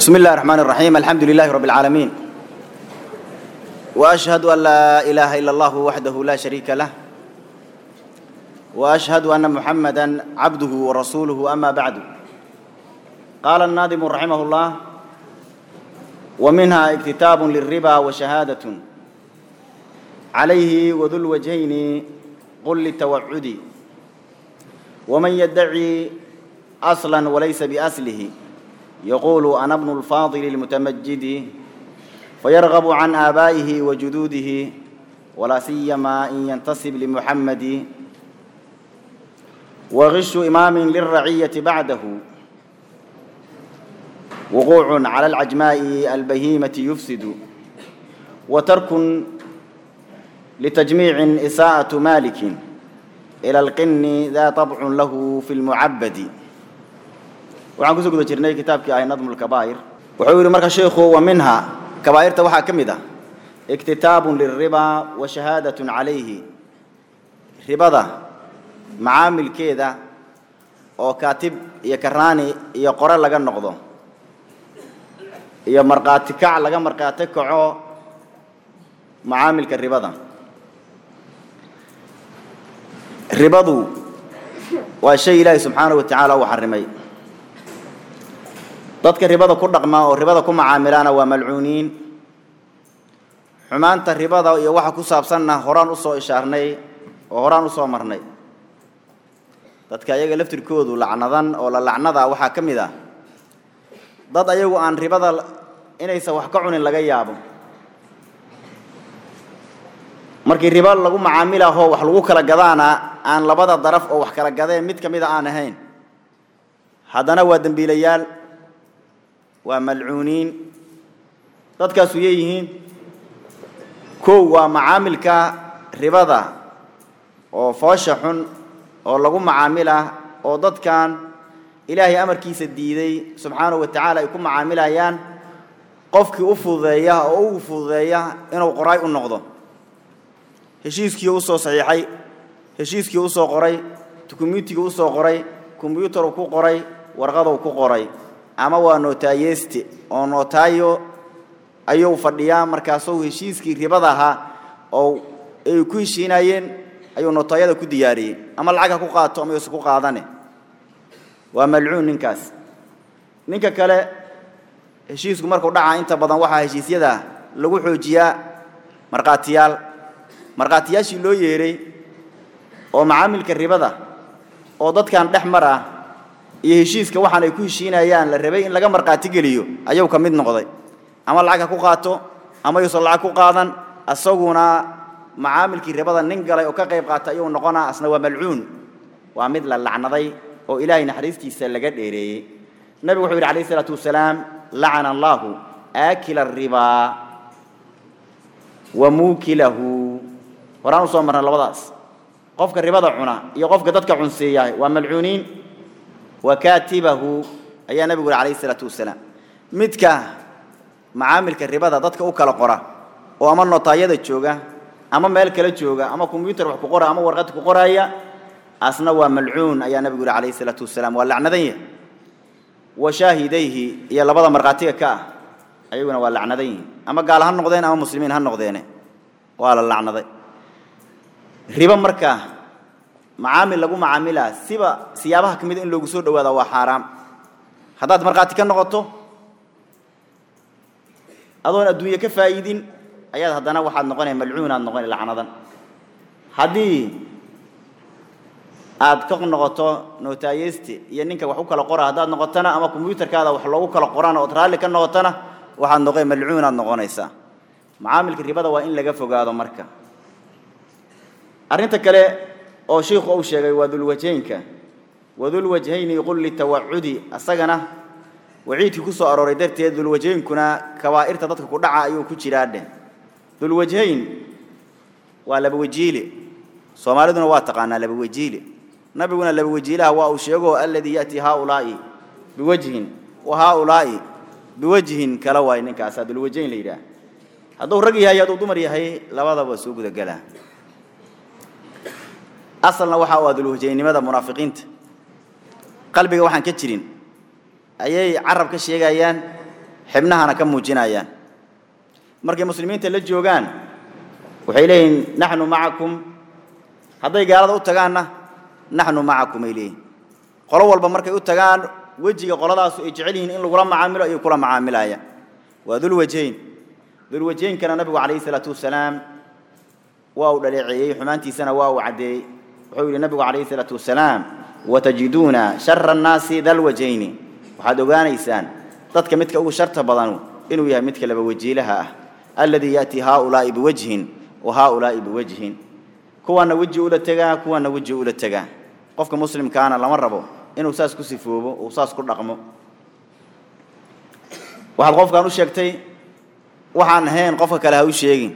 بسم الله الرحمن الرحيم الحمد لله رب العالمين وأشهد أن لا إله إلا الله وحده لا شريك له وأشهد أن محمدا عبده ورسوله أما بعد قال الناظم رحمه الله ومنها اكتتاب للربا وشهادة عليه وذو الوجهين قل للتوعد ومن يدعي أصلا وليس بأصله يقول أنا ابن الفاضل المتمجد فيرغب عن آبائه وجدوده ولا سيما إن ينتسب لمحمد وغش إمام للرعية بعده وقوع على العجماء البهيمة يفسد وترك لتجميع إساءة مالك إلى القن ذا طبع له في المعبد waxaan kusoo guda jirnay kitaabkii ahay nadmu lkabaa'ir wuxuu yidhi marka sheikhu wa minha kabaa'irta waxaa ka mid ah iktitaabun lilribaa wa shahaadatun calayhi ribada macaamilkeeda oo kaatib iyo karaani iyo qore laga noqdo iyo markhaati kac laga markhaati kaco macaamilka ribada ribadu waa shay ilaahi subxaanahu wa tacaala uu xarimay dadka ribada ku dhaqma oo ribada ku macaamilaana waa malcuuniin xumaanta ribada iyo waxa ku saabsanna horaan u soo ishaarnay oo horaan u soo marnay dadka ayaga laftirkoodu lacnadan oo la lacnada waxaa ka mid ah dad ayagu aan ribada inaysan wax ka cunin laga yaabo markii ribo lagu macaamilaho wax lagu kala gadaana aan labada daraf oo wax kala gadeen mid ka mida aan ahayn haddana waa dembiilayaal waa malcuuniin dadkaasu yeeyihiin kow waa macaamilka ribada oo foosha xun oo lagu macaamila oo dadkan ilaahay amarkiisa diiday subxaanahu wa tacaala ay ku macaamilayaan qofkii u fududeeya oo ugu fududeeya inuu qoraay u noqdo heshiiskii u soo saxiixay heshiiskii u soo qoray dukumiintigii u soo qoray kombyuutaruu ku qoray warqaduu ku qoray ama waa nootayeste oo nootaayo ayuu fadhiyaa markaasuu heshiiskii ribada ahaa oo ay ku heshiinayeen ayuu nootaayada ku diyaariyey ama lacag ha ku qaato ama yuusan ku qaadane waa malcuun ninkaas ninka kale heshiisku markuu dhacaa inta badan waxaa heshiisyada lagu xoojiyaa markhaatiyaal markhaatiyaashii loo yeeray oo macaamilka ribada oo dadkan dhex mar ah iyo heshiiska waxaan ay ku heshiinayaan la rabay in laga markhaati geliyo ayuu ka mid noqday ama lacag ha ku qaato ama yuusan lacag ku qaadan asaguna macaamilkii ribada nin galay oo ka qayb qaata ayuu noqonaa asna waa malcuun waa mid la lacnaday oo ilaahay naxariistiisa laga dheereeyey nabigu wuxuu yidhi alayh isalaatu wasalaam lacana allaahu aakila aribaa wa muukilahu horaan u soo marna labadaas qofka ribada cuna iyo qofka dadka cunseeya waa malcuuniin wakaatibahu ayaa nabigu yidhi alayh isalaatu wasalaam midka macaamilka ribada dadka u kala qora oo ama notaayada jooga ama meel kale jooga ama kombyuutar wax ku qora ama warqad ku qoraya asna waa malcuun ayaa nabigu yidhi alayh isalaatu wasalaam waa lacnadan yahay wa shaahidayhi iyo labada markhaatiga ka ah ayaguna waa lacnadan yihin ama gaal ha noqdeen ama muslimiin ha noqdeene waa la lacnaday ribo markaa macaamil lagu macaamilaa siba siyaabaha ka mida in loogu soo dhawaada waa xaaraam haddaad markhaati ka noqoto adoon adduunye ka faa'iidin ayaad haddana waxaad noqonaya malcuunaad noqona lacnadan haddii aad ka noqoto nootayeste iyo ninka wax u kala qora haddaad noqotona ama kombyuutarkaada wax loogu kala qorana ood raalli ka noqotona waxaad noqon malcuunaad noqonaysaa macaamilka ribada waa in laga fogaado marka arrinta kale oo shiikhu uu sheegay waa dulwajhaynka wadulwajhayni qul litawacudi asagana waciidkii ku soo arooray darteed dulwajhaynkuna kabaa'irta dadka ku dhaca ayuu ku jiraa dheh dulwajhayn waa laba wajiile soomaaliduna waa taqaanaa laba wajiile nabiguna laba wajiilaha waa uu sheego alladii ya'tii haaulaa'i biwajhin wa haaulaa'i biwajhin kala waay ninkaasaa dulwajhayn la yidhaah hadduu rag yahay hadduu dumar yahay labadaba soo gudagelaa asalna waxa u ah dulwajaynimada munaafiqiinta qalbiga waxaan ka jirin ayay carab ka sheegayaan xibnahana ka muujinayaan markay muslimiinta la joogaan waxay leeyihiin naxnu macakum hadday gaalada u tagaanna naxnu macakum ay leeyihin qolo walba markay u tagaan wejiga qoladaasu ay jecel yihiin in lagula macaamilo ayay kula macaamilaya waa dulwajayn dulwajaynkana nabigu calayhi salaatu wasalaam waa uu dhaleeceeyey xumaantiisana waa uu caddeeyey wuxuu yidhi nabigu calayhi salaatu wasalaam watajiduuna shara annaasi dalwajayni waxaad ogaanaysaan dadka midka ugu sharta badanu inuu yahay midka laba wajiilaha ah alladii ya'tii haaulaa'i biwajhin wa haaulaa'i biwajhin kuwaana weji ula tegaa kuwaana weji ula tegaa qofka muslimkaana lama rabo inuu saas ku sifoobo uu saas ku dhaqmo waxaad qofkan u sheegtay waxaan ahayn qofka kale ha u sheegin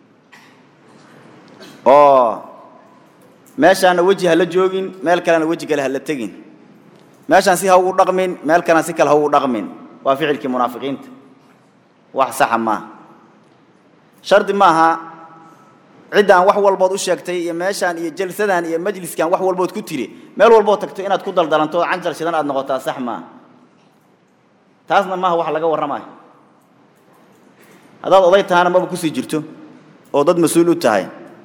oo meeshaana weji ha la joogin meel kalena weji kale ha la tegin meeshaan si ha ugu dhaqmin meel kalena si kale ha ugu dhaqmin waa ficilkii munaafiqiinta wax saxa maaha shardi maaha ciddaan wax walbood u sheegtay iyo meeshaan iyo jalsadan iyo majliskan wax walbood ku tiri meel walbood tagto inaad ku daldalanto oo canjal shidan aad noqotaa sax maaha taasna maaha wax laga warramayo haddaad oday tahana maba kusii jirto oo dad mas-uul u tahay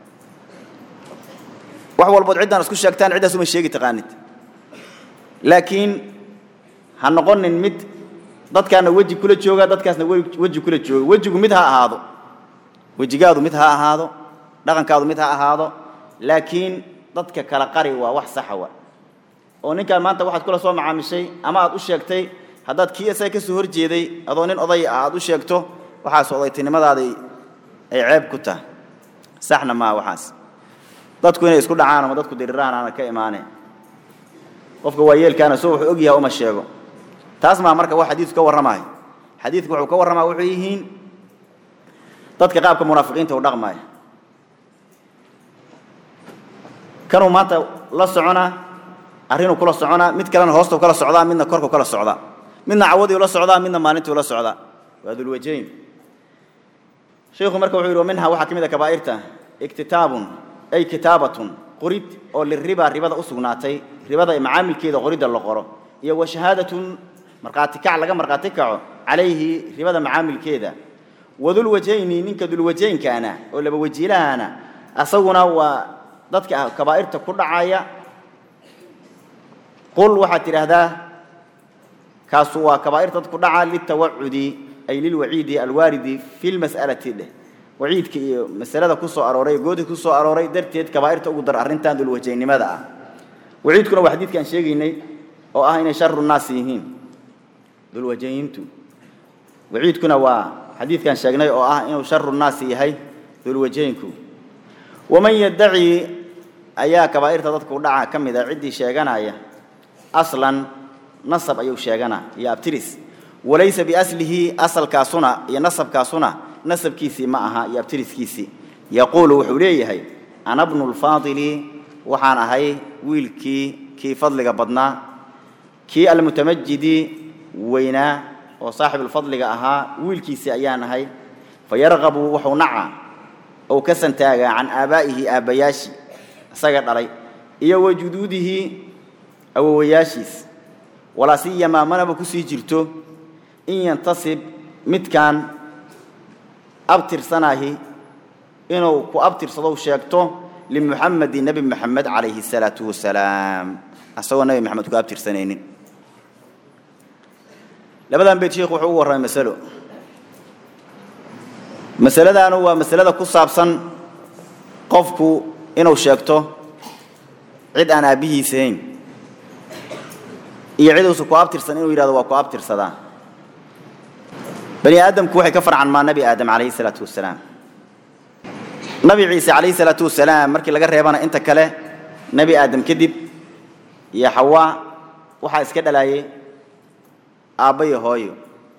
wax walbood ciddaan isku sheegtaan ciddaas uma sheegi taqaanid laakiin ha noqonin mid dadkaana weji kula jooga dadkaasna weji kula jooga wejigu mid ha ahaado wejigaadu mid ha ahaado dhaqankaadu mid ha ahaado laakiin dadka kala qari waa wax saxa wa oo ninkaan maanta waxaad kula soo macaamishay ama aad u sheegtay haddaad kii isaga ka soo horjeeday adoo nin oday ah aad u sheegto waxaas odaytinimadaadii ay ceeb ku tahay saxna maaha waxaas dadku inay isku dhacaan ama dadku diriraan aana ka imaaneen qofka waayeelkaana soo wuxuu og yahay uma sheego taas maa marka wax xadiidku ka warramayo xadiidku wuxuu ka warramaya wuxuu yihiin dadka qaabka munaafiqiinta u dhaqmaya kanuu maanta la soconaa arrinuu kula soconaa mid kalena hoostu kala socdaa midna korku kala socdaa midna cawadiiu la socdaa midna maalintuu la socdaa waa dulwajayn sheikhu marka wuxuu yidhi wa minha waxaa ka mid a kabaa'irta iktitaabun ay kitaabatun qorid oo liriba ribada u sugnaatay ribada macaamilkeeda qoridda la qoro iyo wa shahaadatun markhaati kac laga markhaati kaco calayhi ribada macaamilkeeda wadulwajayni ninka dulwajaynkaana oo laba wajiilahana asaguna waa dadka kabaa'irta ku dhacaya qul waxaad tidhaahdaa kaasu waa kabaa'irta dad ku dhaca litawacudi ay lilwaciidi alwaaridi fi lmas'alati dheh waciidka iyo masalada ku soo arooray goodid ku soo arooray darteed kabaa'irta ugu dar arrintan dulwajaynimada ah waciidkuna waa xadiidkaan sheegaynay oo ah inay sharu naasi yihiin dulwajayntu waciidkuna waa xadiidkaan sheegnay oo ah inuu sharu naasi yahay dulwajaynku waman yaddaci ayaa kabaa'irta dadka u dhaca ka mid a ciddii sheeganaya aslan nasab ayuu sheeganaa iyo abtiris walaysa biaslihi asalkaasuna iyo nasabkaasuna nasabkiisii ma aha iyo abtiriskiisii yaquulu wuxuu leeyahay ana bnu lfaadili waxaan ahay wiilkii kii fadliga badnaa kii almutamajidi weynaa oo saaxibulfadliga ahaa wiilkiisii ayaan ahay fayarqabu wuxuu naca ou ka santaagaa can aabaa'ihi aabbayaashi isaga dhalay iyo wa juduudihi awowayaashiis walaa siyamaa manaba kusii jirto in yantasib midkaan abtirsanaahi inuu ku abtirsadow sheegto limuxamedi nebi moxamed calayhi الsalaatu wasalaam asagoo nebi moxamed ku abtirsanaynin labadan beyt sheikhu wuxuu ugu warramay masalo masaladaanu waa masalada ku saabsan qofku inuu sheegto cid aan aabbihiis ahayn iyo cid uusan ku abtirsan inuu yidhahdo waa ku abtirsadaa bani aadamku waxay ka farcan maa nebi aadam calayhi salaatu wasalaam nabi ciise calayhi salaatu wasalaam markii laga reebana inta kale nebi aadam kadib iyo xawaa waxaa iska dhalaayay aabba iyo hooyo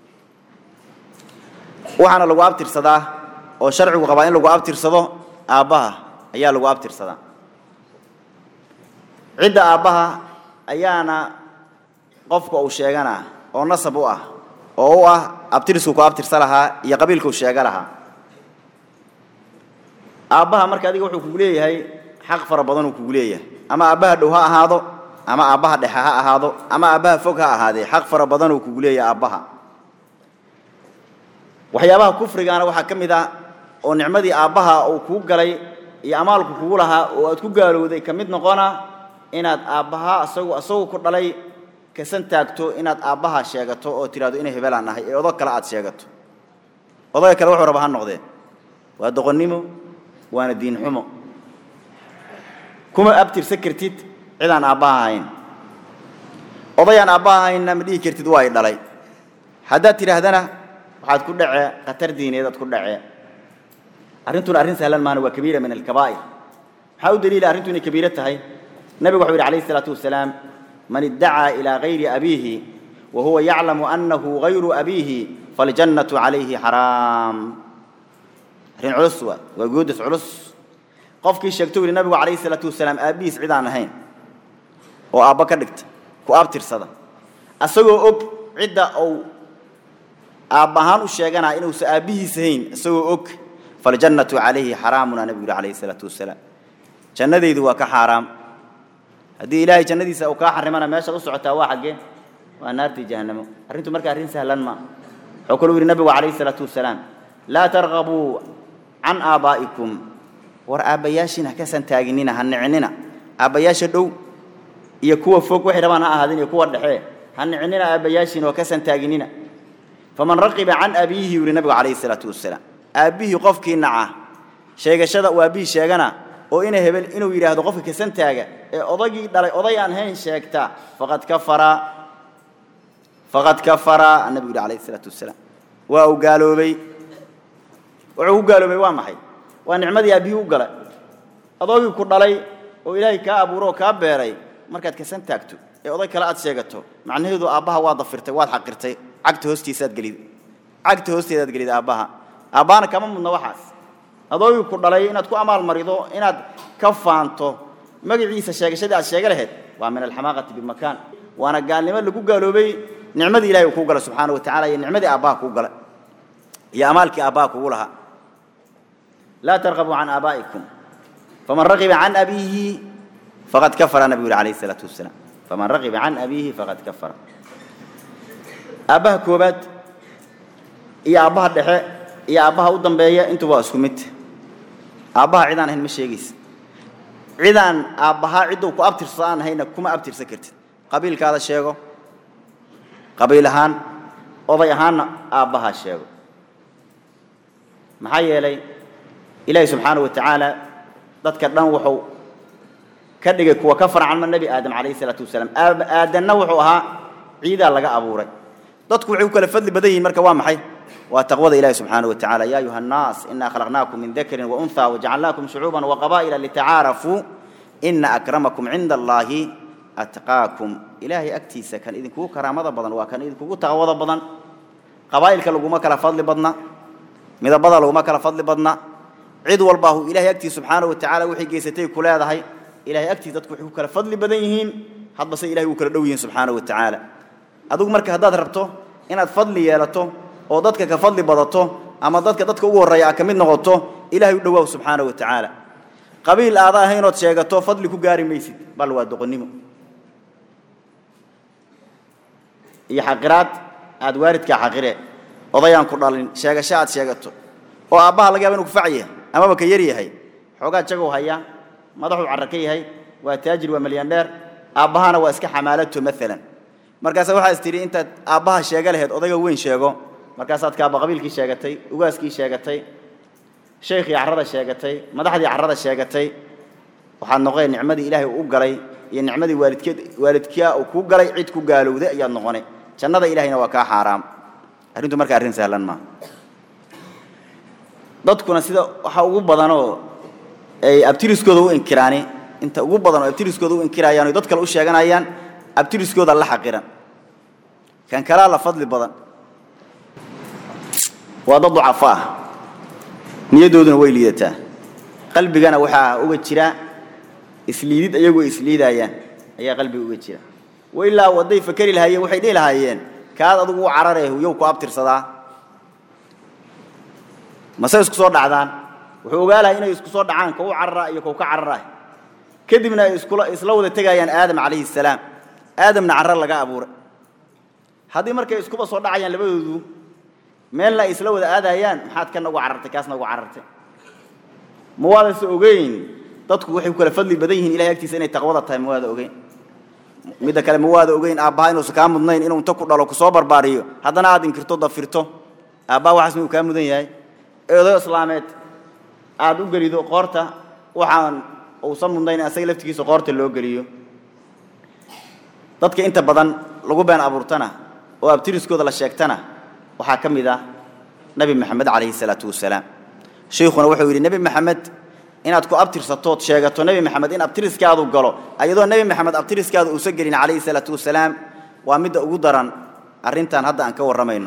waxaana lagu abtirsadaa oo sharcigu qabaa in lagu abtirsado aabbaha ayaa lagu abtirsadaa cidda aabbaha ayaana qofka uu sheeganaa oo nasab u ah oo u ah abtirisku ku abtirsa lahaa iyo qabiilkuu sheega lahaa aabbaha marka adiga wuxuu kugu leeyahay xaq fara badan uu kugu leeyahay ama aabbaha dhow ha ahaado ama aabbaha dhexe ha ahaado ama aabbaha fog ha ahaadee xaq fara badan uu kugu leeyahay aabbaha waxyaabaha kufrigaana waxaa ka mid ah oo nicmadii aabbaha uu kuu galay iyo amaalku kugu lahaa oo aad ku gaalowday ka mid noqona inaad aabbaha asagu asagu ku dhalay kasan taagto inaad aabbaha sheegato oo tidhahdo inay hebelaan ahay ee odog kale aad sheegato odaga kale wuxuu raba ha noqdee waa doqonnimo waana diin xumo kuma abtirsan kartid cidaan aabbaha ahayn odayaan aabbaha ahaynna ma dhihi kartid waa i dhalay haddaad tidhaahdana waxaad ku dhacee khatar diineed aad ku dhacee arrintuna arrin sahlan maana waa kabiira min alkabaa'ir maxaa u daliila arrintu inay kabiiro tahay nabigu wuxuu yidhi calayhi salaatu wasalaam man iddacaa ilaa gayri abiihi wa huwa yaclamu annahu gayru abiihi faljannatu calayhi xaraam arrin culus waa waa goodas culus qofkii sheegto yidhi nabigu calayhi salaatu wasalaam aabbihiis cid aan ahayn oo aabba ka dhigta ku abtirsada asagoo og cidda uu aabba ahaan u sheeganaa inuusan aabbihiis ahayn isagoo og faljannatu calayhi xaraamuna nabigu yidhi calayhi salaatu wasalaam jannadaydu waa ka xaaraam haddii ilaahay jannadiisa uu kaa xarimana meeshaad u socotaa waa xaggee waa naartii jahannamo arrintu marka arrin sahlan ma wuxuu kaluu yidhi nabigu calayhi salaatu wasalaam laa targabuu can aabaa'ikum war aabbayaashiina ha ka santaaginina ha nicinina aabbayaasha dhow iyo kuwa fog waxay rabaan ha ahaadin iyo kuwa dhexe ha nicinina aabbayaashiina oo ka santaaginina faman raqiba can abiihi yuri nabigu calayhi salaatu wasalaam aabbihii qofkii naca sheegashada uu aabbihii sheegana oo ina hebel inuu yidhaahdo qofka kasantaaga ee odagii dhalay oday aan hayn sheegta faqad kafara faqad kafara nabigu yidhi calayhi salaatu wasalaam waa uu gaaloobay wuxuu ku gaaloobay waa maxay waa nicmadii aabbihii u galay adoogii ku dhalay oo ilaahay kaa abuuro oo kaa beeray markaad kasan taagto ee oday kale aad sheegato macnaheedu aabbaha waad dafirtay waad xaqirtay cagta hoostiisaad gelid cagta hoosteedaad gelid aabbaha aabbaana kama mudna waxaas adoogii ku dhalay inaad ku amaal marido inaad ka faanto magaciisa sheegashadii aad sheega lahayd waa min alxamaaqati bimakaan waana gaalnimo lagu gaaloobay nicmadii ilahay uu kuu galay subxaana wa tacala iyo nicmadii aabbaha kuu galay iyo amaalkii aabbaha kugu lahaa laa tarqabuu can aabaa'ikum faman raqiba can abiihi faqad kafara nabigu yuri calayhi salaatu wasalaam faman raqiba can abiihi faqad kafara aabbaha koobaad iyo aabbaha dhexe iyo aabbaha u dambeeya intuba waa isku mid aabbaha cidaan ahayn ma sheegaysa cidaan aabbahaa cidduu ku abtirsado aan ahayna kuma abtirsan kartid qabiilkaada sheego qabiil ahaan oday ahaanna aabbahaa sheego maxaa yeelay ilaahi subxaana wa tacaala dadka dhan wuxuu ka dhigay kuwa ka farcanma nebi aadam calayhi salaatu wasalaam aadanna wuxuu ahaa ciidaa laga abuuray dadku waxay ku kala fadli badan yihiin marka waa maxay waa taqwada ilahi subxaanaه wa tacala ya ayuha الnaas ina khalaqnaakum min dakrin waunhى wajacalnaakum shucuuba waqaba'ila litacaarafuu ina akramakum cinda allahi atqaakum ilaahay agtiisa kan idinkugu karaamada badan waa kan idinkugu taqwada badan qabaa'ilka laguma kala fadli badna midabada laguma kala fadli badna cid walbaahu ilahay agtiisa subxaanaه wa tacala waxay geysatay ku leedahay ilahay agtiisa dadku waxay ku kala fadli badan yihiin hadba se ilahay uu kala dhow yihiin subxaanaه wa tacaala adigu marka haddaad rabto inaad fadli yeelato oo dadka ka fadli badato ama dadka dadka ugu horreeya a ka mid noqoto ilaahay u dhowaaw subxaana wa tacaala qabiil aada ahaynood sheegato fadli ku gaari maysid bal waa doqonnimo iyo xaqiraad aad waalidkaa xaqire odayaan ku dhalin sheegasho aad sheegato oo aabbaha laga yaba inu kufac yahay amaba ka yar yahay xoogaa jagow haya madaxuu carra ka yahay waa taajir waa milyandheer aabbahana waa iska xamaalato maalan markaasa waxaa is tidhi intaad aabbaha sheega lahayd odayga weyn sheego markaasaad kaaba qabiilkii sheegatay ugaaskii sheegatay shaykhii carrada sheegatay madaxdii carrada sheegatay waxaad noqonay nicmadii ilaahay uu u galay iyo nicmadii waalidkeed waalidkia uu kuu galay cid ku gaalowday ayaad noqonay jannada ilahayna waa kaa xaaraam arrintu marka arrin sahlan maaha dadkuna sida waxa ugu badanoo ay abtiriskooda u inkiraani inta ugu badan oo abtiriskooda u inkirayaan oo dad kale u sheeganayaan abtiriskooda la xaqiran kan kalaa la fadli badan waa dad ducafo ah niyaddooduna way liidataa qalbigana waxaa uga jira isliidid iyagoo isliidayaan ayaa qalbiga uga jira wa ilaa wadday fakeri lahaayeen waxay dhihi lahaayeen kaad adugu u cararee yow ku abtirsadaa mase isku soo dhacdaan wuxuu ogaa lahay inay isku soo dhacaan ka u carara iyo kau ka carara kadibna ay iskula isla wada tegayaan aadam calayhi salaam aadamna carra laga abuuray haddii markay iskuba soo dhacayaan labadoodu meelna ay isla wada aadayaan maxaad kana ugu carartay kaasna ugu carartay ma waadase ogeyn dadku waxay ku kala fadli badan yihiin ilahay agtiisa inay taqwada tahay ma waada ogeyn midda kale ma waada ogeyn aabbaha inuusan kaa mudnayn inuu inta ku dhalo kusoo barbaariyo haddana aad inkirto dafirto aabbaha waxaas miyuu kaa mudan yahay eedayo islaameed aad u gelido qoorta waxaan uusan mudnayn asaga laftigiisa qoorta loo geliyo dadka inta badan lagu been abuurtana oo abtiriskooda la sheegtana waxaa ka mid ah nebi maxamed calayhi salaatu wasalaam sheikhuna wuxuu yidhi nebi maxamed inaad ku abtirsatood sheegato nebi maxamed in abtiriskaadu galo ayadoo nebi maxamed abtiriskaadu uusan gelin calayhi salaatu wasalaam waa midda ugu daran arrintan hadda aan ka warramayno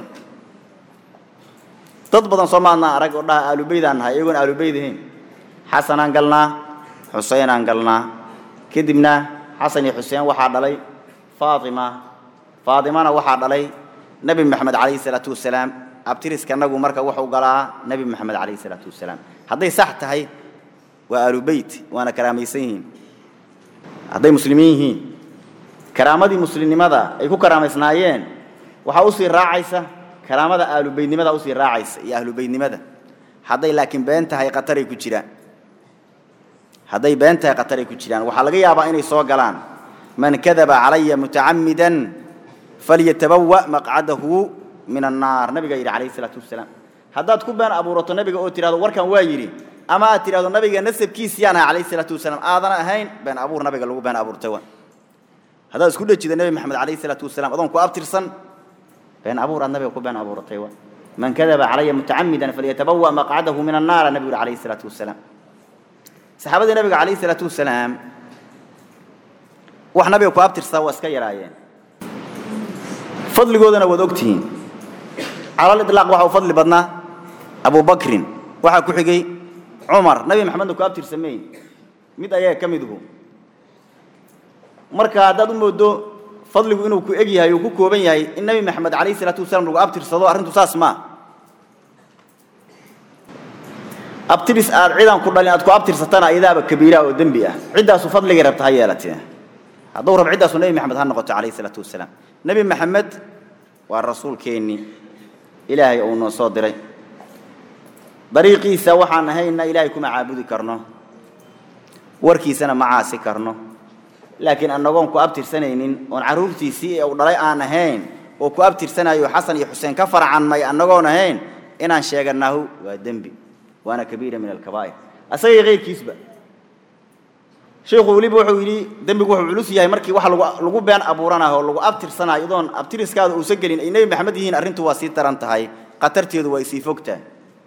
dad badan soo maadnaa arag oo dhaha aalubeydaan nahay iyagoon aalubeyd ahayn xasanaan galnaa xuseynaan galnaa kadibna xasan iyo xuseen waxaa dhalay faatima faatimana waxaa dhalay nebi maxamed calayhi salaatu wasalaam abtiriskanagu marka wuxuu galaa nebi maxamed calayhi salaatu wasalaam hadday sax tahay waa aalubeyt waana karaamaysan yihiin hadday muslimiin yihiin karaamadii muslimnimada ay ku karaamaysnaayeen waxaa usii raacaysa karaamada aalubeydnimada usii raacaysa iyo ahlubeydnimada hadday laakiin been tahay qataray ku jiraan hadday been tahay qataray ku jiraan waxaa laga yaabaa inay soo galaan man kadaba calaya mutacamidan falyatabawa maqcadahu min annaar nabigaa yidhi calayhi salaatu wasalaam haddaad ku been abuurato nabiga oo tidhahdo warkan waa yidhi ama aad tidhahdo nabiga nasabkiisiyaan ahay calayhi salaatu wasalaam aadan ahayn been abuur nabiga lagu been abuurtay wa haddaad isku dhejida nebi maxamed calayhi salaatu wasalaam adoon ku abtirsan been abuur aad nabiga ku been abuuratay wa man kadaba calaya mutacamidan falyatabawa maqcadahu min annaara nabigu yidhi calayhi salaatu wasalaam saxaabadii nabiga calayhi salaatu wasalaam wax nabiga ku abtirsaa waa iska yaraayeen fadligoodana waad ogtihiin calal idlaaq waxa u fadli badnaa abu bakrin waxaa ku xigay cumar nabi maxamedna ku abtirsameey mid ayaga ka midhu marka haddaad u moodo fadligu inuu ku eg yahay uu ku kooban yahay in nebi maxamed calayhi salaatu wasalaam lagu abtirsado arrintu saas maa abtiris aad ciidan ku dhalin aad ku abtirsatana iyadaaba kabiira oo dembi ah ciddaasu fadligay rabta ha yeelatee hadduu rab ciddaasu nebi maxamed ha noqoto calayhi salaatu wasalaam nebi maxamed waa rasuulkeennii ilaahay uu noo soo diray dariiqiisa waxaan ahayna ilaahay kuma caabudi karno warkiisana ma caasi karno laakiin annagoon ku abtirsanaynin oon carruurtiisii ee uu dhalay aan ahayn oo ku abtirsanayo xasan iyo xuseen ka farcanmay annagoon ahayn inaan sheeganahu waa dembi waana kabiira min alkabaa'ir asaga iyo kayrkiisba sheikhu weliba wuxuu yidhi dembigu wuxuu culus yahay markii waxa lagu lagu been abuuranayo oo lagu abtirsanayo iyadoon abtiriskaada uusan gelin ay nebi maxamed yihiin arrintu waa sii daran tahay khatarteedu waa sii fogtahay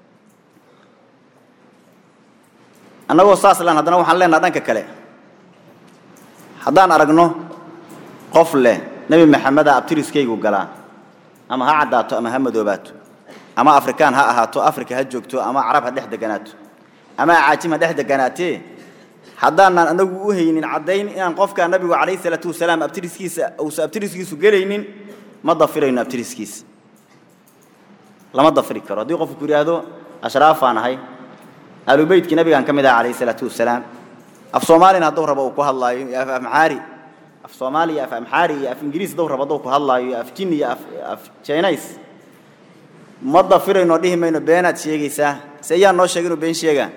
annagoo saas len haddana waxaan leenaha dhanka kale haddaan aragno qof leh nebi maxameda abtiriskaygu galaa ama ha caddaato ama ha madoobaato ama afrikaan ha ahaato afrika ha joogto ama carab ha dhex deganaato ama acaajim ha dhex deganaatee haddaanan anagu u haynin caddayn inaan qofkaa nabigu calayhi salaatu wasalaam abtiriskiisa uusan abtiriskiisu gelaynin ma dafirayno abtiriskiisa lama dafiri karo haddii qofku ku yidhaahdo ashraafaan ahay aalubeytkii nabigaan ka mid aha calayhi salaatu wasalaam af soomaalina hadduu rabo uu ku hadlaayo iyo af amxaari af soomaali iyo af amxaari iyo af ingiriis hadduu rabo hadduu ku hadlaayo iyo af jin iyo af af jinays ma dafirayno dhihi mayno beenaad sheegaysaa se yaa noo sheegay inuu been sheegaa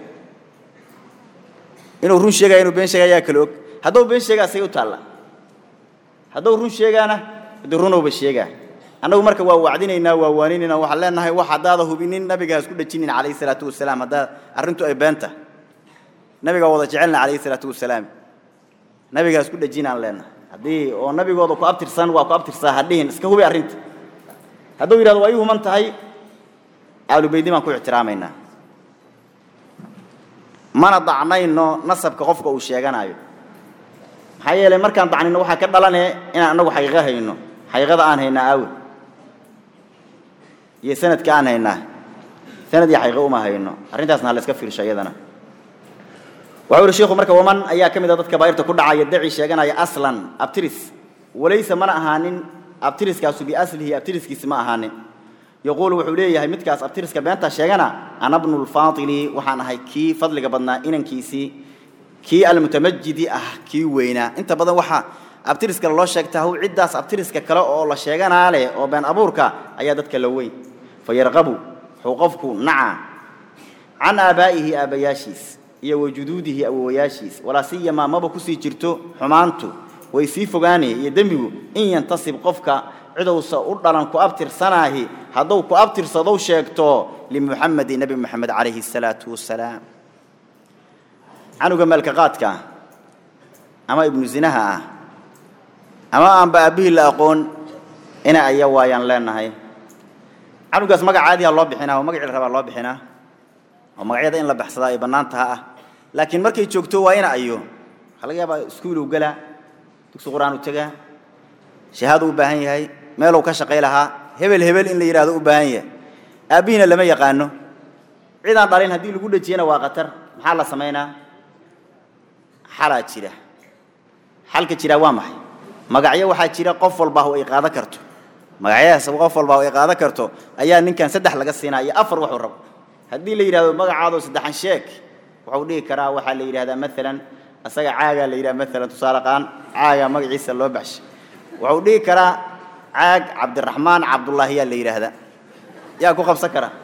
inuu run sheegaya inuu been sheega ayaa kala og hadduu been sheegaa say u taalla hadduu run sheegaana haddii runowba sheegaa annagu marka waa wacdinaynaa waa waaninaynaa waxaan leenahay wax haddaada hubinin nabiga ha isku dhajinin calayhi salaatu wasalaam haddaa arrintu ay beenta nabigaa wada jecelna calayhi salaatu wasalaam nabiga ha isku dhajinaan leenahay haddii oo nabigooda ku abtirsan waa ku abtirsaa ha dhihin iska hubi arrinta hadduu yidhahdo waa ii human tahay aalubeydi baan ku ixtiraamaynaa mana dacnayno nasabka qofka uu sheeganayo maxaa yeelay markaan dacnino waxaa ka dhalanee inaan annagu xaqiiqo hayno xaqiiqada aan haynaa aawe iyo sanadka aan haynaa sanad iyo xaqiiqo uma hayno arrintaasna ha la iska fiirsho iyadana wuxuu yidhi sheikhu marka waman ayaa ka mid a dadka baa'irta ku dhacaya daci sheeganaya aslan abtiris walaysa mana ahaanin abtiriskaasu biaslihi abtiriskiisi ma ahaanin yaquulu wuxuu leeyahay midkaas abtiriska beenta sheegana ana bnu lfaadili waxaan ahay kii fadliga badnaa inankiisii kii almutamajidi ah kii weynaa inta badan waxaa abtiriska loo sheegtaa how ciddaas abtiriska kale oo la sheeganaa leh oo been abuurka ayaa dadka la weyn fayarqabu wuxuu qofku nacaa can aabaa'ihi aabbayaashiis iyo wa juduudihi awowayaashiis walaa siyamaa maba kusii jirto xumaantu way sii fogaanaya iyo dembigu in yantasib qofka cidowsa u dhalan ku abtirsanaahi hadduu ku abtirsadow sheegto limuxamedi nebi moxamed calayhi asalaatu wassalaam canuga meelka qaadka ah ama ibnu zinaha ah ama aanba aabbihii la aqoon ina aya waayaan leenahay canugaas magac caadiha loo bixinaa oo magacii la rabaa loo bixinaa oo magacyada in la baxsadaa ay bannaan taha ah laakiin markay joogto waa ina ayo waxaa laga yaabaa iskuuluu gelaa dugsi qur-aan u tegaa shahaadu u baahan yahay meeluu ka shaqay lahaa hebel hebel in la yidhahdo u baahan yahay aabbihiina lama yaqaano cidaan dhalin haddii lagu dhejiyana waa khatar maxaa la samaynaa xalaa jira xalka jiraa waa maxay magacyo waxaa jira qof walbaa ay qaadan karto magacyadaas qof walbaa ay qaadan karto ayaa ninkan saddex laga siinaa iyo afar wuxuu rabo haddii la yidhahdo magacaadoo saddexan sheeg wuxuu dhihi karaa waxaa la yidhahdaa maalan asaga caagaa la yidhaha maalan tusaale qaan caagaa magaciisa loo baxshay wuxuu dhihi karaa caag cabdiraxmaan cabdullaahi yaa la yidhaahdaa yaa ku qabsan kara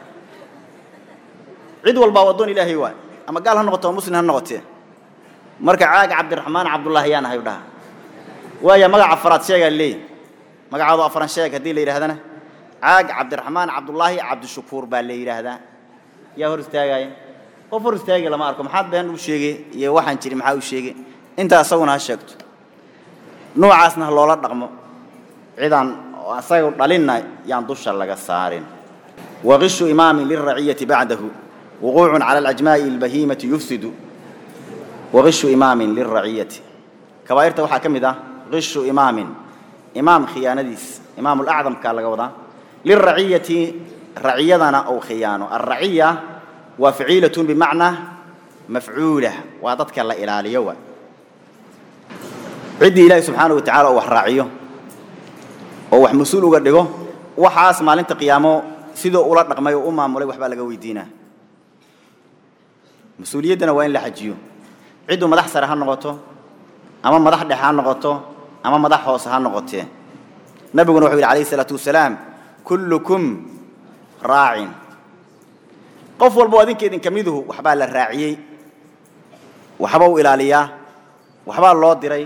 cid walbaa waddoon ilaahay waay ama gaal ha noqoto ama muslim ha noqotee marka caag cabdiraxmaan cabdullaahi yaan ahay u dhaha waaya magaca afaraad sheegaa leey magacaadu afaran sheeg haddii la yidhahdana caag cabdiraxmaan cabdullaahi cabdishakuur baa la yidhaahdaa yaa hor istaagaaya qof hor istaagi lama arko maxaad been u sheegay iyo waxaan jiri maxaa u sheegay intaa isaguna ha sheegto noocaasna ha loola dhaqmo cidaan asaga dhalinna yaan dusha laga saarin waqishu imaamin lilraciyati bacdahu wuquucun cala alajmaa'i albahimati yufsidu waqishu imaamin lilraciyati kabaa'irta waxaa ka mid ah qishu imaamin imaam khiyaanadiis imaamulacdamkaa laga wadaa lilraciyati raciyadana ou khiyaano alraciya waa faciilatun bimacnaa mafcuula waa dadka la ilaaliyo waa ciddii ilaahi subxaana wa tacala oo wax raaciyo oo wax mas-uul uga dhigo waxaas maalinta qiyaamo sidoo ula dhaqmay oo u maamulay waxbaa laga weydiinaa mas-uuliyaddana waa in la xajiyo cidduu madax sare ha noqoto ama madax dhexe ha noqoto ama madax hoose ha noqotee nabiguna wuxuu yidhi alayh isalaatu wasalaam kullukum raacin qof walboo adinka idinka miduhu waxbaa la raaciyey waxba u ilaaliyaa waxbaa loo diray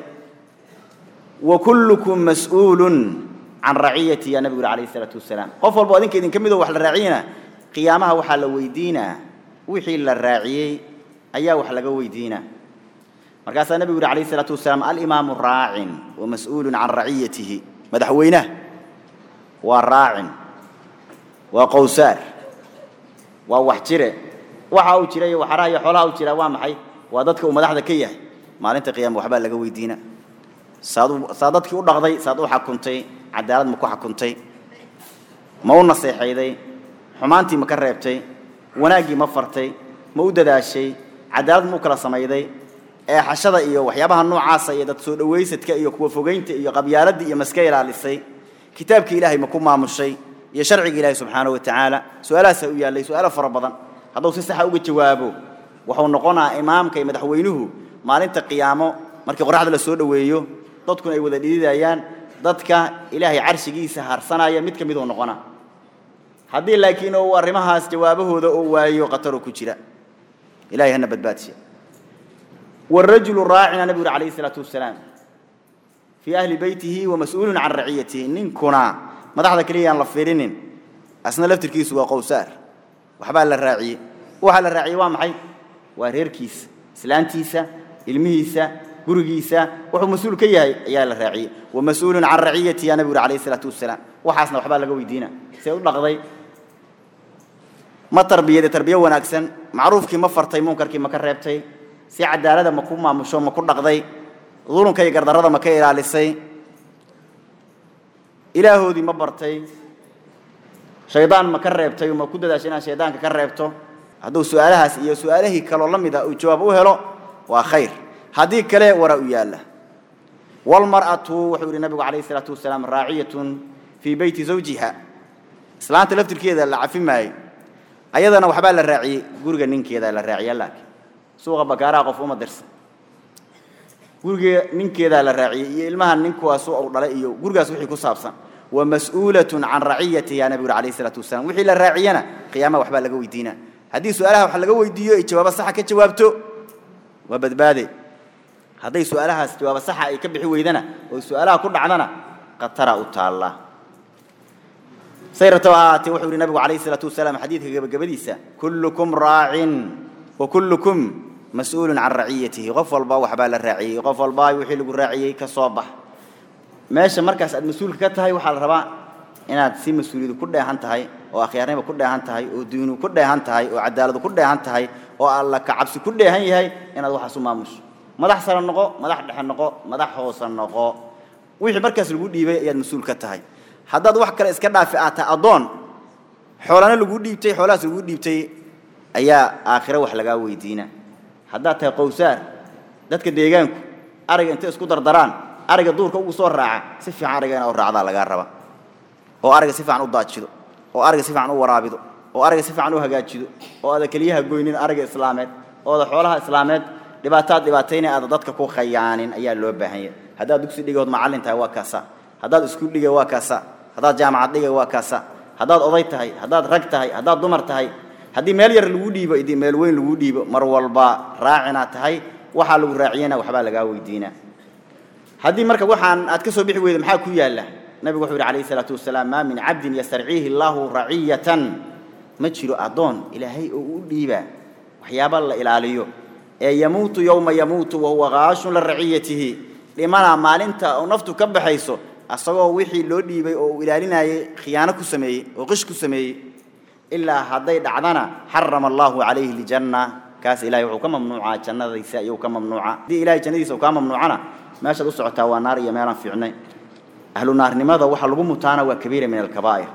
wa kullukum mas'uulun can raciyati yaa nabigu yuri alayh isalaatu wasalaam qof walboo adinka idinka miduhu wax la raaciyena qiyaamaha waxaa la weydiinaa wixii la raaciyey ayaa wax laga weydiinaa markaasaa nebigu yidhi alayh isalaatu wasalaam alimaamu raacin wa mas'uulun can raciyatihi madaxweynaha waa raacin waa qowsaar waa wax jire waxa uu jira iyo waxaraha iyo xoolaha uu jiraa waa maxay waa dadka uu madaxda ka yahay maalinta qiyaama waxbaa laga weydiina saad saa dadkii u dhaqday saad u xakuntay cadaalad ma ku xakuntay ma u naseexayday xumaantii ma ka reebtay wanaaggii ma fartay ma u dadaashay cadaalad ma u kala samayday eexashada iyo waxyaabaha noocaasa iyo dad soo dhawaysadka iyo kuwa fogaynta iyo qabyaaladii iyo maska ilaalisay kitaabkii ilaahay ma ku maamushay iyo sharciga ilaahay subxaanahu wa tacaala su-aalahaasaa u yaallay su-aalo fara badan hadduu si saxa uga jawaabo wuxuu noqonaa imaamka iyo madaxweynuhu maalinta qiyaamo markii qoraxda la soo dhoweeyo dadkuna ay wada dhididayaan dadka ilaahay carshigiisa harsanaya mid ka miduu noqonaa haddii laakiin uu arrimahaas jawaabahooda oo waayo khataroo ku jira ilahay hana badbaadsiya والرجل راacina nabgu uri alayه الصلاaةu وaسلاaم في أهلi beytihi وamasؤuul can raciyatihi ninkuna madaxda keliya aan la fiirinin asna laftirkiisu waa qowsaar waxbaa la raaciyey waxaa la raaciyey waa maxay waa reerkiisa islaantiisa ilmihiisa gurigiisa wuxuu mas-uul ka yahay ayaa la raaciyey وamasؤuul can raciyatihi ya nabgu uri alayه الصلاaةu وaسلاaم waxaasna waxbaa laga weydiina see u dhaqday ma tarbiyade tarbiye wanaagsan macruufkii ma fartay munkarkii ma ka reebtay si cadaalada ma ku maamusho ma ku dhaqday dulunka iyo gardarrada ma ka ilaalisay ilaahoodii ma bartay shaydaan ma ka reebtay ma ku dadaashay inaad shaydaanka ka reebto hadduu su-aalahaas iyo su-aalihii kaloo la mid a uu jawaab u helo waa khayr haddii kale waraa u yaalla walmar'atu wuxuu yidhi nabigu calayh isalaatu wasalaam raaciyatun fii beyti zawjiha islaanta laftirkeeda la cafi maayo ayadana waxbaa la raaciyey guriga ninkeeda la raaciya laakiin suuqa bakaaraha qof uma dirsan guriga ninkeedaa la raaciyey iyo ilmaha ninkuwaasu u dhalay iyo gurigaas wixii ku saabsan ومسؤولة عن رعيته يا نبي عليه الصلاة والسلام وحي للراعينا قيامة وحبا لقوا ويدينا هذه سؤالها وحا لقوا ويديو جواب الصحة كجوابته وبدبادي هذه سؤالها جواب الصحة أي كبحي ويدنا وسؤالها كل عدنا قد ترى الله سيرتها توحي النبي عليه الصلاة والسلام حديث قبديسة كلكم راع وكلكم مسؤول عن رعيته غفل با وحبا للراعي غفل با وحي لقوا الراعي كصوبح meesha markaas aad mas-uulka ka tahay waxaa la rabaa inaad si mas-uuliyadu ku dheehan tahay oo akhyaarnima ku dheehan tahay oo diinu ku dheehan tahay oo cadaaladu ku dheehan tahay oo alla ka cabsi ku dheehan yahay inaad waxaas u maamusho madax sare noqo madax dhexe noqo madax hoose noqo wixii markaas lagu dhiibay ayaad mas-uul ka tahay haddaad wax kale iska dhaafi aad tahay addoon xoolana lagu dhiibtay xoolahaas lagu dhiibtay ayaa aakhiro wax lagaa weydiina haddaad tahay qowsaar dadka deegaanku ariga intay isku dardaraan ariga duurka ugu soo raaca si fiican ariga inaad u raacdaa lagaa raba oo ariga si fiican u daajido oo ariga si fiican u waraabido oo ariga si fiican u hagaajido oo aada keliyaha goynin ariga islaameed oo aada xoolaha islaameed dhibaataad dhibaatayna aada dadka ku khayaanin ayaa loo baahan yahay haddaad dugsi dhigood macallin tahay waa kaasa haddaad iskuul dhigay waa kaasa haddaad jaamacad dhigay waa kaasa haddaad oday tahay haddaad rag tahay haddaad dumar tahay haddii meel yar lagu dhiibo idii meel weyn lagu dhiibo mar walba raacinaad tahay waxaa lagu raaciyana waxbaa lagaa weydiinaa haddii marka waxaan aad ka soo bixi weyda maxaa ku yaalla nabigu wuxuu yidhi calayhi salaatu wasalaam maa min cabdin yastarciihi allaahu raciyatan ma jiro addoon ilaahay oo u dhiibaa waxyaaba la ilaaliyo ee yamuutu yowma yamuutu wahuwa qaashun liraciyatihi dhimana maalinta oo naftu ka baxayso asagoo wixii loo dhiibay oo uu ilaalinayay khiyaano ku sameeyey oo qish ku sameeyey ilaa hadday dhacdana xarama allaahu calayhi ljanna kaas ilahay wuxuu ka mamnuucaa jannadaysa iyuu ka mamnuuca haddii ilahay jannadiisa uu kaa mamnuucana meeshaad u socotaa waa naar iyo meelaan fiicnayn ahlu naarnimada waxa lagu mutaana waa kabiira min alkabaa'ir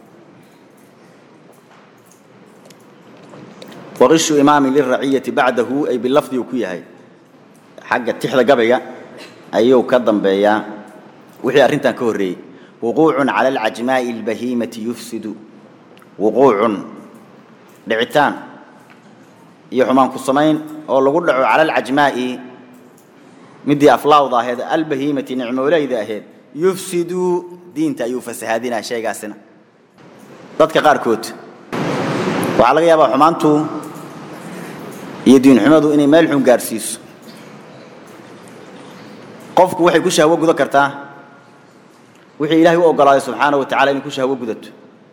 وغش إمام للرعية بعده أي باللفظ وكيهاي حق التحدى قبيا أيو كذن بيا وحي أرنتان كوري وقوع على العجماء البهيمة يفسد وقوع دعتان يحمان كصمين أو لقول على العجماء مدي أفلاوضة هذا البهيمة نعمة ولا هذا يفسد دينتا يفسد هذه شيء قاسنا ضدك قاركوت وعلى غيابة حمانتو يدين حمادو إني مالحون قارسيس قفك وحي كشها وقود كرتا وحي إلهي وقال سبحانه وتعالى إني كشها وقودت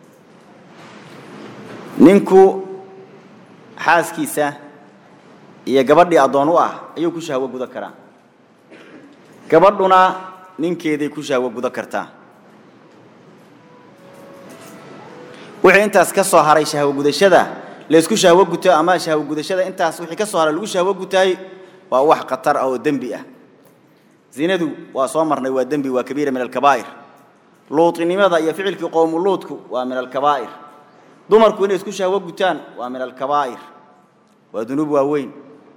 ننكو حاسكيسة iyo gabadhii adoon u ah ayuu ku shahwo guda karaa gabadhuna ninkeeday ku shahwo guda kartaa wixii intaas ka soo haray shahwo gudashada la isku shahwo guto ama shahwo gudashada intaas wixii ka soo haray lagu shahwo gutaay waa wax khatar ah oo dembi ah zinadu waa soo marnay waa dembi waa kabiira min alkabaa'ir luutinimada iyo ficilkii qowmu luudku waa min alkabaa'ir dumarku inay isku shahwo gutaan waa min alkabaa'ir waa dunuub waaweyn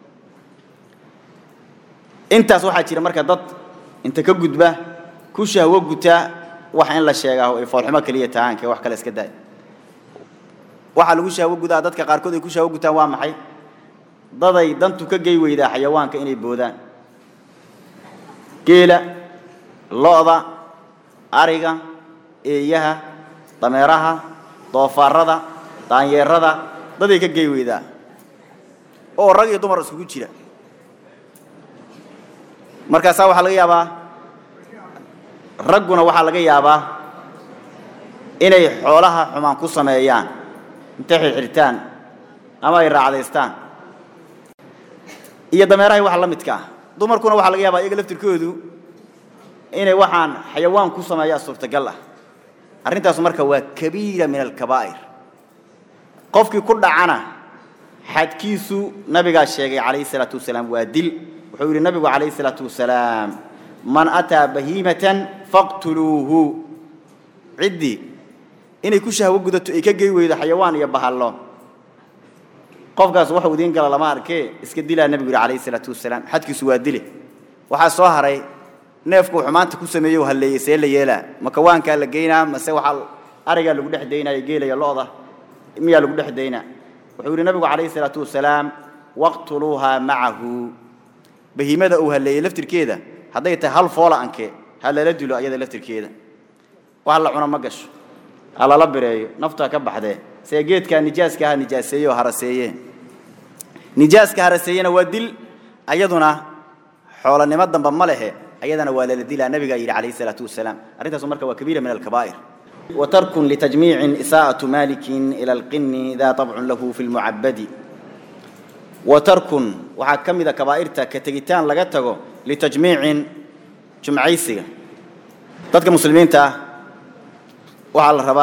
intaas waxaa jira marka dad inta ka gudba ku shahwo guta wax in la sheegaa ay foolxumo kaliya tahaanka wax kale iska daay waxaa lagu shahwo gudaa dadka qaarkood ay ku shahwo gutaan waa maxay daday dantu ka gey weydaa xayawaanka inay boodaan geela lo'da ariga eeyaha dameeraha doofaarada daanyeerada daday ka gey weydaa oo rag iyo dumar iskugu jira markaasaa waxaa laga yaabaa ragguna waxaa laga yaabaa inay xoolaha xumaan ku sameeyaan intay xirxirtaan ama ay raacdaystaan iyo dameerahay waxa la midka ah dumarkuna waxaa laga yaabaa iyaga laftirkoodu inay waxaan xayawaan ku sameeyaa suurtagal ah arrintaasu marka waa kabiira min alkabaa'ir qofkii ku dhacana xadkiisu nabigaa sheegay calayhi salaatu wasalaam waa dil wuxuu yidhi nabigu calayhi salaatu wasalaam man ataa bahiimatan faqtuluuhu ciddii inay ku shahwo gudato ay ka gey weydo xayawaan iyo bahallo qofkaas waxuu idiin gala lama arkee iska dilaa nabigu yidhi calayhi salaatu wasalaam xadkiisu waa dile waxaa soo haray neefku xumaanta ku sameeyey halleeyey see la yeelaa ma kawaankaa la geynaa mase waxaa arigaa lagu dhex daynaya geelaya lo'da miyaa lagu dhex daynaa wuxuu yidhi nabigu calayhi salaatu wasalaam waqtuluuhaa macahu bahiimada uu halleeyey laftirkeeda hadday tahay hal foola anke ha lala dilo ayada laftirkeeda wax la cuno ma gasho ha lala bireeyo naftu ha ka baxdee see geedkaa nijaaska ha nijaaseeye oo haraseeye nijaaska haraseeyena waa dil ayaduna xoolanimo damba ma lehe ayadana waa lala dilaa nabigaa yidhi calayhi salaatu wasalaam arrintaasu marka waa kabiira min alkabaa'ir وترك لتجميع إساءة مالك إلى القن ذا طبع له في المعبد وترك وحكم إذا كبائرتا كتجتان لقته لتجميع جمعيسية تدك مسلمين تا وعلى الربا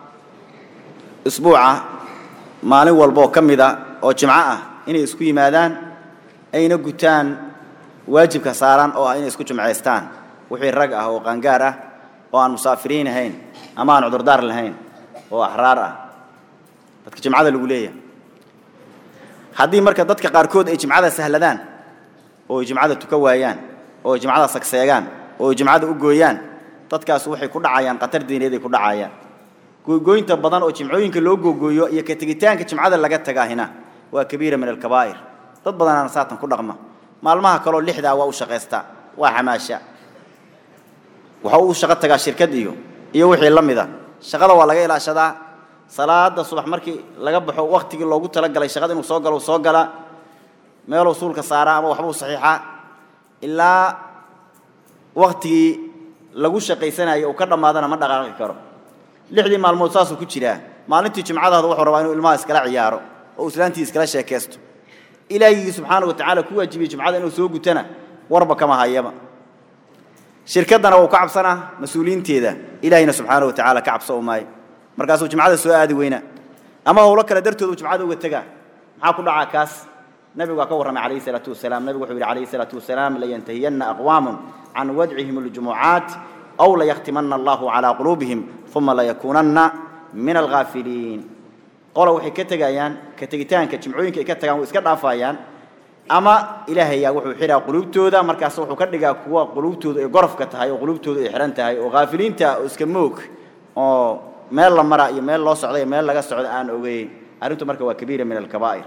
أسبوع مالي والبو كم إذا أو جمعة إني إسكوي مادان أين قتان واجب كساران أو أين إسكو جمعيستان وحي الرقعة وقنقارة وأن مسافرين هين ama aan cudurdaar lahayn oo axraar ah dadka jimcada lagu leeyahay haddii marka dadka qaarkood ay jimcada sahladaan oo ay jimcada tuka waayaan oo ay jimcada sagseegaan oo ay jimcada u gooyaan dadkaas waxay ku dhacayaan khatar diineed ay ku dhacayaan googooyinta badan oo jimcooyinka loo googooyo iyo ka tegitaanka jimcada laga tagaahina waa kabiira min alkabaa'ir dad badanaana saatan ku dhaqma maalmaha kaloo lixdaa waa u shaqaystaa waa xamaasha waxa uu shaqo tagaa shirkad iyo iyo wixii la mida shaqada waa laga ilaashadaa salaada subax markii laga baxo waqtigii loogu talagalay shaqada inuu soo galo soo gala meeluu suulka saaraa ama waxbuu saxiixaa ilaa waqtigii lagu shaqaysanayo uu ka dhammaadana ma dhaqaaqi karo lixdii maalmood saasuu ku jiraa maalintii jimcadaada wuxuu rabaa inuu ilmaha iskala ciyaaro oo islaantii iskala sheekaysto ilaahigii subxaana wa tacaala ku waajibiyey jimcada inuu soo gutana warba kama hayaba shirkaddana wuu ka cabsanaa mas-uuliyiinteeda ilaahayna subxaana wa tacaala ka cabso maayo markaasuu jimcada soo aadi weynaa ama howlo kale dartoodu jimcada uga tegaa maxaa ku dhacaa kaas nabigu waa ka warramay calayhi salaatu wasalaam nabigu wuxuu yidhi calayhi salaatu wasalaam layantahiyanna aqwaamun can wadcihim aljumucaat aw layakhtimanna allahu calaa quluubihim uma layakuunanna min alghaafiliin qola waxay ka tegayaan ka tegitaanka jimcooyinka ay ka tagaan way iska dhaafayaan ama ilaahay yaa wuxuu xidhaa qulubtooda markaas wuxuu ka dhigaa kuwa qulubtoodu ay gorofka tahay oo qulubtoodu ay xihan tahay oo ghaafiliinta oo iska moog oo meel la mara iyo meel loo socda iyo meel laga socdo aan ogeyn arrintu marka waa kabiira min alkabaa'ir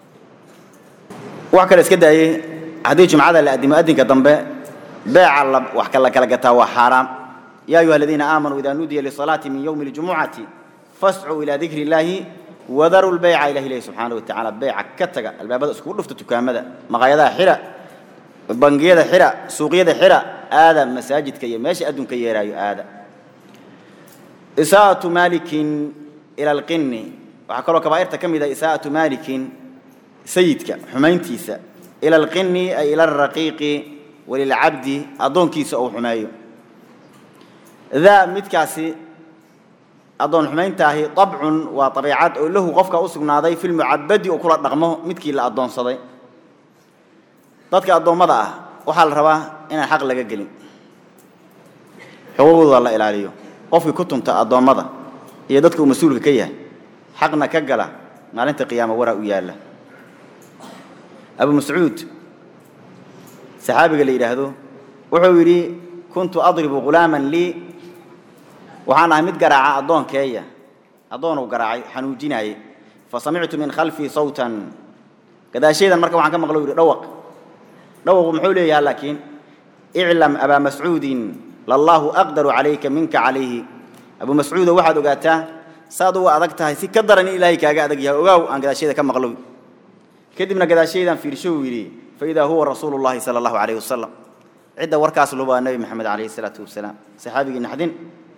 wax kale iska daayey haddii jumcada la addimo addinka dambe beeca la wax kala kala gataa waa xaaraam yaa ayuha aladiina aamanuu idaa nudiya lisalaati min yowmi اljumucati fascuu ilaa dikri illaahi وذروا البيع إلى الله سبحانه وتعالى بيع كتجا الباب هذا سكون لفت تكامدا مقايدا حرا بنجيدا حرا سوقيدا حرا هذا مساجد كي ماشي أدون كي يرايو هذا إساءة مالك إلى القن وحكروا كبائر تكم إذا إساءة مالك سيدك حمين تيسا إلى القن أي إلى الرقيق وللعبد أدون كيس أو حمايو ذا متكاسي adoon xumayntaahi dabcun waa abiicad oo lahu qofka u sugnaaday fi lmucabadi oo kula dhaqmo midkii la addoonsaday dadka addoommada ah waxaa la rabaa inaan xaq laga gelin xuquuqdooda la ilaaliyo qofkii ku tunta addoommada iyo dadka uu mas-uulka ka yahay xaqna ka gala maalinta qiyaama waraa u yaalla abu mascuud saxaabiga la yidhaahdo wuxuu yidhi kuntu adribu ghulaaman lii waxaan ahay mid garaaca addoonkeeya addoonuu garaacay xanuujinaayey fa samictu min khalfii sawtan gadaashaydan marka waxaan ka maqlo yidhi dhawaq dhawaqu muxuu leeyahay laakiin iclam abaa mascuudin lallaahu aqdaru calayka minka calayhi abu mascuudo waxaad ogaataa saad uga adag tahay si ka daran in ilaahay kaaga adag yahay ogaaw aan gadaashayda ka maqlo kadibna gadaashaydan fiirsho uu yidhi faidaa huwa rasuulu llahi sala allahu calayhi wasalam cidda warkaas lubaa nebi maxamed calayhi salaatu wasalaam saxaabigii naxdin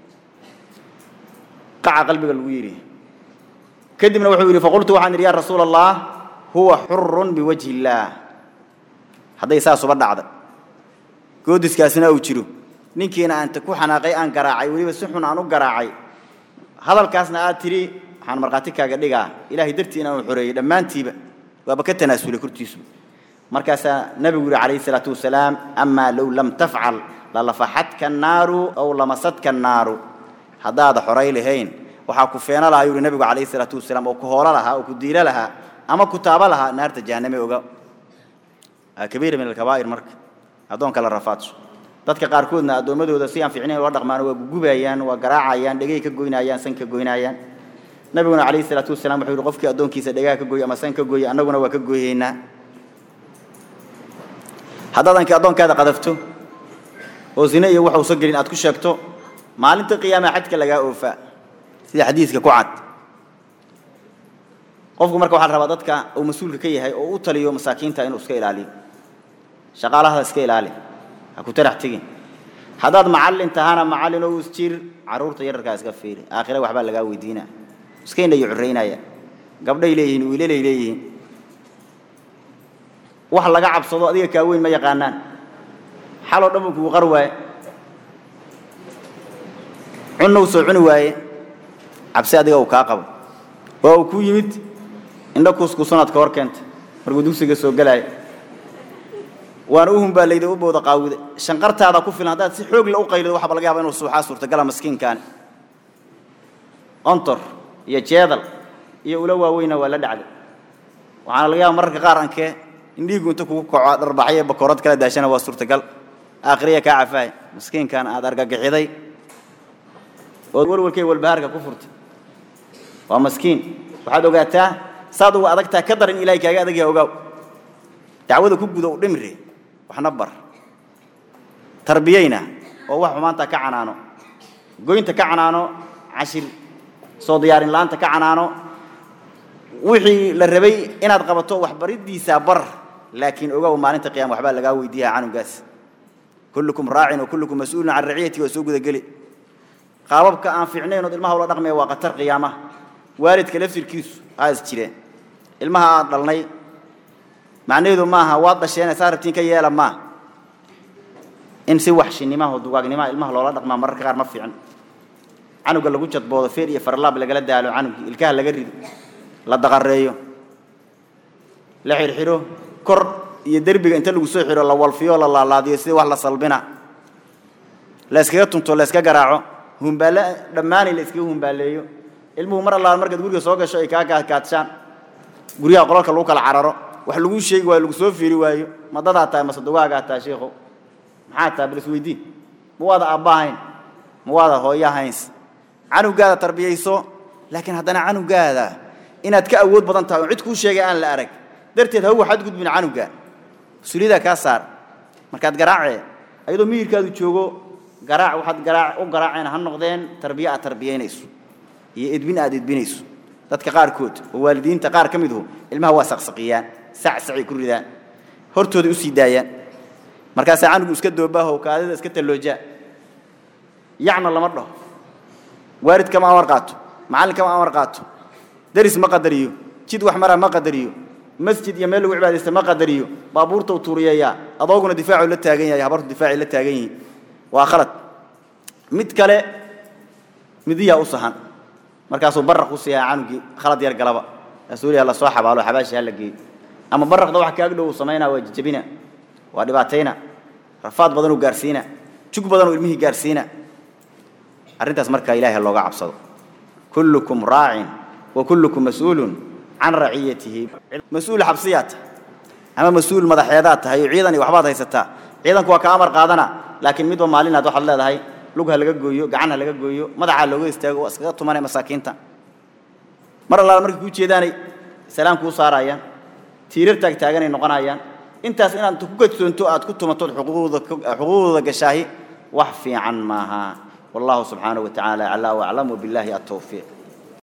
قاع قلبك الويري كدمنا وحو يري فقلت وحان يا رسول الله هو حر بوجه الله هذا يساس بدعد قودس كاسنا او جيرو نينكينا انت كو حناقي ان غراعي ولي بس خن انو غراعي هذا الكاسنا اد تري waxaan marqaati kaaga dhigaa ilaahay dartii inaan xoreeyay dhammaantiiba waaba ka tanaasuulay kurtiisu markaasaa nabigu yidhi calayhi salaatu wasalaam amaa low lam tafcal lalafaxatka annaaru aw lamasadka annaaru haddaada xoray lahayn waxaa ku feena lahaa yuri nabigu calayhi salaatu wasalaam oo ku hoolo lahaa oo ku diilo lahaa ama ku taabo lahaa naarta jahanname oga kabiira min alkabaa'ir marka addoonka la rafaadsho dadka qaarkoodna addoommadooda si aan fiicnayn ula dhaqmaan waa gugubayaan waa garaacayaan dhegay ka goynayaan san ka goynayaan nabiguna calayhi salaatu wasalaam wuxuu yidhi qofkii addoonkiisa dhegaha ka gooy ama san ka gooya annaguna waa ka gooyaynaa haddaad anki addoonkaada qadafto oo zine iyo wax uusan gelin aad ku sheegto maalinta qiyaama xajka lagaa oofaa sida xadiiska ku cad qofku marka waxaa la rabaa dadka uu mas-uulka ka yahay oo u taliyo masaakiinta inuu iska ilaaliyo shaqaalahada iska ilaali ha ku tarax tegin haddaad macallin tahana macallin oo isjir carruurta yararkaa iska fiiri aakhire waxbaa lagaa weydiinaa iskayna iyo curraynaya gabdhay leeyihiin wiilalay leeyihiin wax laga cabsado adiga kaa weyn ma yaqaanaan xaloo dhan buu kugu qar waaye cunnou soo cuni waaye cabsi adiga uu kaa qabo waa uu ku yimid indho kuuskuusanaad ka hor keenta markuu dugsiga soo gelaayo waana u humbaalayda u booda qaawida shanqartaada ku filan haddaad si xoog la u qaylido waxaaba laga yaaba inuu suuxaa suurtagala maskiinkaani ontor iyo jeedal iyo ula waaweyna waa la dhacday waxaana laga yaaba mararka qaar ankee in dhiigu inta kugu kaco dharbaxyo bakoorad kala daashana waa suurtagal aakhiriya kaa cafaay maskiinkan aad argagixiday ood walwalkay walbahaarka ku furtay waa maskiin waxaad ogaataa saad uga adagtaa ka daran ilahay kaaga adag yaha ogaaw dacwada ku guda u dhimri waxna bar tarbiyayna oo wax xumaanta ka canaano goynta ka canaano cashir soo diyaarin la'aanta ka canaano wixii la rabay inaad qabato waxbariddiisa bar laakiin ogow maalinta qiyama waxbaa lagaa weydiiyaa canugaas kullukum raacin wa kullukum mas-uulun can raciyati waa soo gudageli qaababka aan fiicnayn ood ilmaha ula dhaqmaya waa khatar qiyaamaha waalidka laftirkiisu aa is jireen ilmaha aad dhalnay macnaheedu maaha waad dhasheen saa rabtiin ka yeela maa in si waxshinimaha oo dugaagnimaha ilmaha loola dhaqmaa mararka qaar ma fiican canuga lagu jadboodo feer iyo farlaab lagala daalo canugii ilkaha laga rido la daqareeyo la xirxiro kor iyo derbiga inta lagu soo xiro la walfiyo la laalaadiyo sidii wax la salbina la iskaga tunto la iska garaaco humbaale dhammaanay la iskaga humbaaleeyo ilmuhu mar allaala markaad guriga soo gasho ay kaa kaadkaadshaan guryaha qolalka lagu kala cararo wax lagu sheegi waayo lagu soo fiiri waayo ma dadaa tahay mase dugaagaa tahay sheikhow maxaa tahay bal isweydiin ma waada aabbahayn ma waada hooyahayn canugaada tarbiyayso laakiin haddana canugaada inaad ka awood badan tahay oo cid kuu sheegay aan la arag darteed hawa xadgudbin canuga mas-uuliyaddaa kaa saar markaad garaacee ayadoo miyirkaadu joogo garaac waxaad garaac u garaaceen ha noqdeen tarbiye aad tarbiyaynayso iyo edbin aad edbinayso dadka qaarkood oo waalidiinta qaar ka miduhu ilmaha waa saqsaqiyaan sacsacay ku ridaan hortooda u sii daayaan markaasaa canugu iska doobaaho kaadida iska talloojaa yacna lama dhaho waalid kama amar qaato macallin kama amar qaato daris ma qadariyo jid wax maraa ma qadariyo masjid iyo meel lagu cibaadaysta ma qadariyo baabuurta u tuuriyeeyaa adooguna difaacuu la taagan yahay habartu difaacay la taagan yihiin waa khalad mid kale midiyaa u sahan markaasuu baraq u siiyaa canugii khalad yar galaba rasuuliya la soo xabaalo xabaashi hala geeyo ama baraqda wax kaaga dhow uu samaynaa waa jajabina waa dhibaatayna rafaad badanuu gaarsiina jug badanuu ilmihii gaarsiina arrintaas markaa ilaahay looga cabsado kullukum raacin wa kullukum mas-uulun can raciyatihi mas-uul xabsiyaa tahay ama mas-uul madaxeedaad tahay oo ciidan iyo waxbaad haysataa ciidanku waa ka amar qaadana laakiin midba maalinaad waxaad leedahay lug ha laga gooyo gacan ha laga gooyo madaxaa looga istaago waa iskaga tumanay masaakiinta mar allaala markay kuu jeedaanay salaam kuu saarayaan tiirar taagtaaganay noqonayaan intaas inaad ku kadsoonto aad ku tumatood xuquuqdooda gashaahi wax fiican maaha والله سبحانه وتعالى أعلى وأعلم وبالله التوفيق